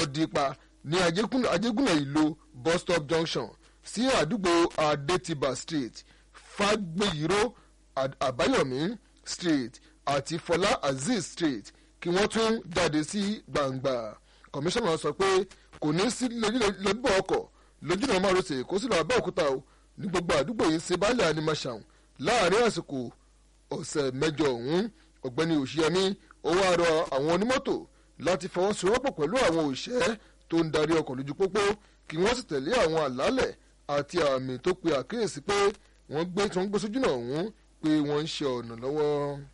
ọ̀dìpa ní ajégúnlẹ̀ ìlú bus stop junction sí àdúgbò adétìbà street fagbeyiro àbáyọ̀mí street àti fọlá azeez street kí wọ́n tún jáde sí gbangba kọmíṣánná sọ pé kò ní sí lọ́bọ̀ ọkọ̀ lójúnà márosẹ̀ kó sì lọ abẹ́òkúta o ní gbogbo àdúgbò yìí ṣe báyà ní masham láàrin àsìkò ọ̀sẹ̀ mẹ́jọ ọ̀hún ọ̀gbẹ́ni òṣìyẹmí ó wá rọ àwọn onímọ́tò láti fọwọ́sowọ́pọ̀ pẹ̀lú àwọn òṣìṣẹ́ tó ń darí ọkọ̀ lójú pópó kí wọ́n sì tẹ̀lé àwọn àlálẹ̀ àti àmì tó pe àkíyèsí pé wọ́n gbé tí wọ́n gbé sójúnà ọ̀hún pé wọ́n ń ṣe ọ̀nà lọ́wọ́.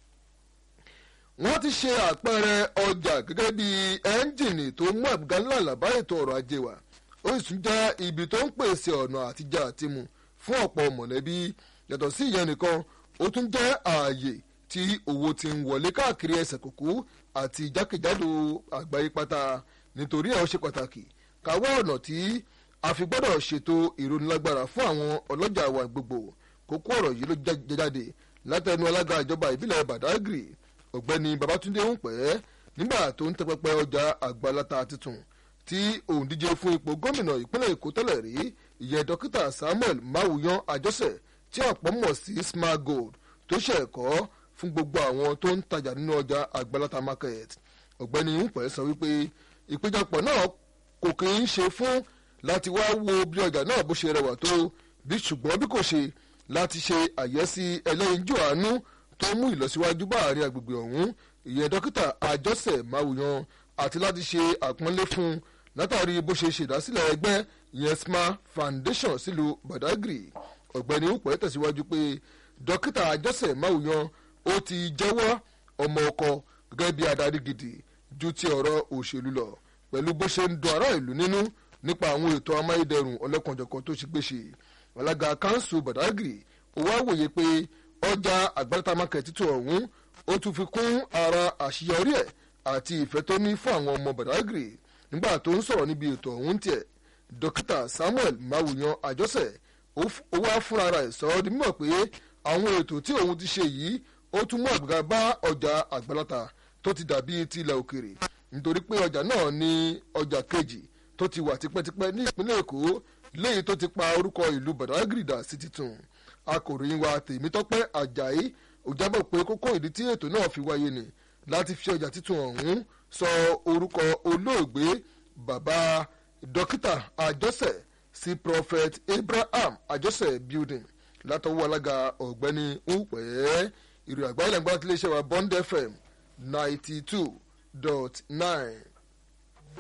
wọ́n ti ṣe àpẹẹrẹ ọjà gẹ́gẹ́ bí ẹ́ńjìnì tó mú àbúgá ńlá làbá ètò ọrọ̀ ajé wa ó sì tún jẹ́ ibi tó ń pèsè ọ̀nà àtijọ́ àtimu fún ọ̀pọ̀ mọ̀lẹ́bí yàtọ̀ sí ìyẹn nìkan ó tún jẹ́ ààyè tí owó ti ń wọlé káàkiri ẹsẹ̀ kòkó àti jákèjádò àgbáyé pátá nítorí ẹ̀ ó ṣe pàtàkì káwọ́ ọ̀nà tí a fi gbọ́dọ̀ ṣètò ìrónilágbára fún àwọn ọlọ́jà wa gbogbo kókó ọ̀rọ̀ yìí ló jáde látẹnu alága ìjọba ìbílẹ̀ badagry ọ̀gbẹ́ni babatunde ń pẹ́ nígbà tó ń tẹpẹpẹ ọjà àgbàlata tuntun tí òun díje fún ipò gómìnà ìpínlẹ̀ èkó tẹ́lẹ̀ rí ìyẹn dókítà samuel mawuyan àjọsẹ̀ tí ọ̀pọ̀ mọ̀ sí smart gold tó ṣe ẹ̀kọ́ fún gbogbo àwọn tó ń tajà nínú ọjà àgbàlata market ọ̀gbẹ́ni ń pẹ́ sọ wípé ìpéjọpọ̀ náà kò kì í ṣe fún láti wá wo bí ọjà náà bó ṣe rẹwà tó bí ṣùgbọ́n bí kò ṣe láti ṣe àyẹ́sí ẹlẹ́yinjú àánú tó mú ìlọsíwájú bá àárín agbègbè ọ̀hún ìyẹn dókítà àjọsẹ̀ máwùyàn àti láti ṣe àpọ́nlé fún un látàrí bó ṣe ṣèdásílẹ̀ ẹgbẹ́ ìyẹn smart foundation sílùú badagry ọ̀gbẹ́ni upẹ́ tẹ̀síwájú pé dókítà àjọsẹ̀ máwùyàn ó ti jẹ́wọ́ ọmọ ọkọ gẹ́gẹ́ bí adarí gidi ju ti ọ̀rọ̀ òṣèlú lọ pẹ̀lú bó ṣe ń dun ará ìlú nínú nípa àwọn ètò amáyédẹrùn ọlọ́kanjọ̀kan tó ṣe gbéṣe alága kanṣu badagry ó wá wòye pé ọjà àgbàlátà market títún ọ̀hún ó tún fi kún ara àṣeyọrí ẹ̀ àti ìfẹ́ tó ní fún àwọn ọmọ badagry nígbà tó ń sọ̀rọ̀ níbi ètò ọ̀hún tiẹ̀ dókítà samuel mawuyan àjọsẹ̀ ó wá fúnra rẹ̀ sọ ọ́ di mímọ̀ pé àwọn ètò tí òun ti ṣe yìí ó tún mú àgbàgà bá ọjà àgbàlátà tó ti dàbí ti ilẹ̀ òkèrè nítorí pé ọjà náà ní ọjà kejì tó ti wà tipẹ́tipẹ́ ní ìpínlẹ̀ èkó léyìí tó ti pa orúkọ ìlú badagry dà sí titun akòròyìn wa tèmítọ́pẹ́ ajayi ó jábọ̀ pé kókó ìdí tí ètò náà fi wáyé ni láti fi ọjà titun ọ̀hún sọ orúkọ olóògbé bàbá dókítà àjọsẹ̀ sí prophet abraham àjọsẹ̀ building látọwọ́ alága ọ̀gbẹ́ni ńpẹ́ ìrìn àgbáyé lẹ́gbàá tí iléeṣẹ́ wa bond fm ninety two dot nine.